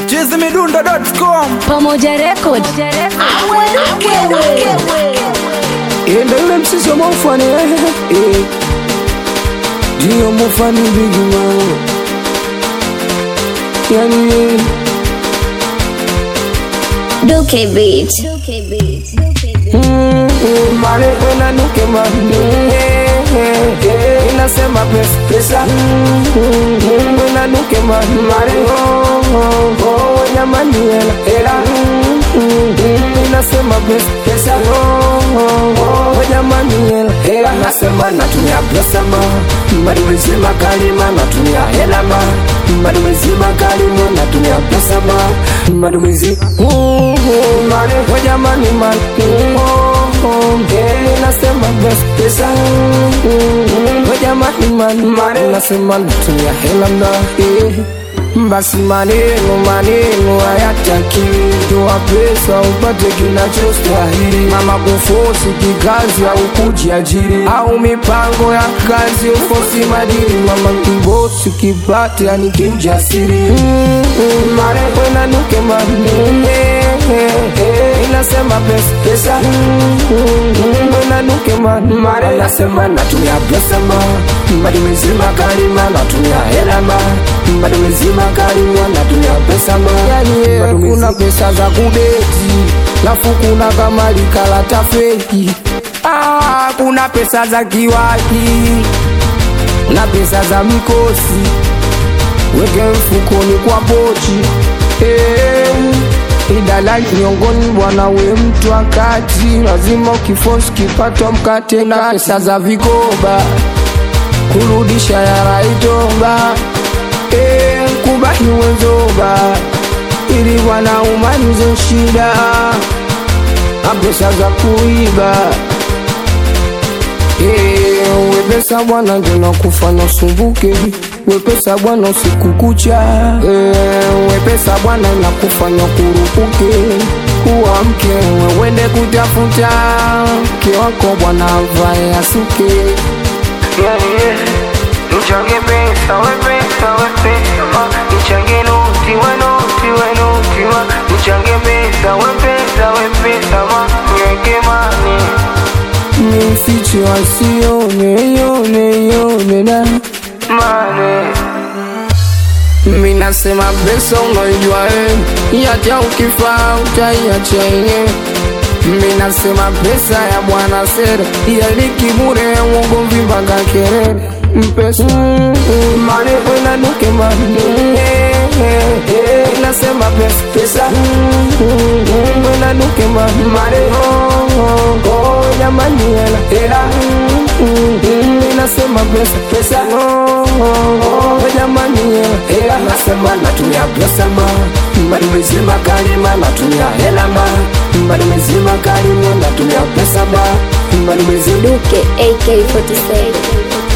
chizimidundo.com Pamoja Record. Enda yule msisi wa mofani eh. Ndio mofani bigi mama Yani eh. Duke Beat. Mm, Mare wena nuke mare Inasema pesa pesa Mm, Wena nuke mare mare Oh oh oh Wanyamani hela hela Mm, Inasema pesa pesa Oh oh oh Wanyamani hela hela Nasema natumia pesa ma Mari wezima kalima natumia hela ma Mari wezima kalima natumia pesa ma Mari wezima Mare wanyamani mare Oh oh yeah Nasema pesa pesa Wanyamani mare mare Nasema natumia hela na eh basi maneno maneno hayataki toa pesa upate kinachostahili mama kufosi kikazi au kujiajiri au mipango ya kazi ufosi madiri mama kibosi kipate yani kimjasiri mm, mm, mare kwena nuke mare inasema pesa pesa mm, mm, kwena nuke mare mare nasema natumia pesa ma bado mezima kalima natumia hela ma bado mezima kalima natumia pesa ma yani kuna pesa za kudeti lafu kuna kama likalata feki ah, kuna pesa za kiwaki na pesa za mikosi weke mfukoni kwa pochi eh, idalali miongoni bwana we mtu wakati lazima ukifosi kipato mkate na pesa za vikoba kurudisha yaraitomba eh, kubahi wenzoba ili bwana umalize shida na pesa za kuiba Eh, wepesa bwana ndio kufanya usumbuke wepesa bwana usiku kucha Eh, wepesa bwana inakufanya kurupuke uamke wewende kutafuta mke wako bwana avae asuke Nichange pesa, we pesa, we pesa ma Nichange noti, we noti, we noti ma Nichange pesa, we pesa, we pesa ma Niweke mani nifiche wasione yone yone na mani mi nasema pesa unaijua eh, hata ukifaa utaiacha yenyewe mi nasema pesa ya bwana sere yalikibure uongo mpaka kelele mpesa mane wenanuke mane nasema pesa pesa wenanuke mane jamani hela hela nasema pesa pesa jamani hela hela nasema natumia pesa ma bado mezima kalima natumia hela ma bado mezima kalima natumia pesa ma bado mezima Duke AK47.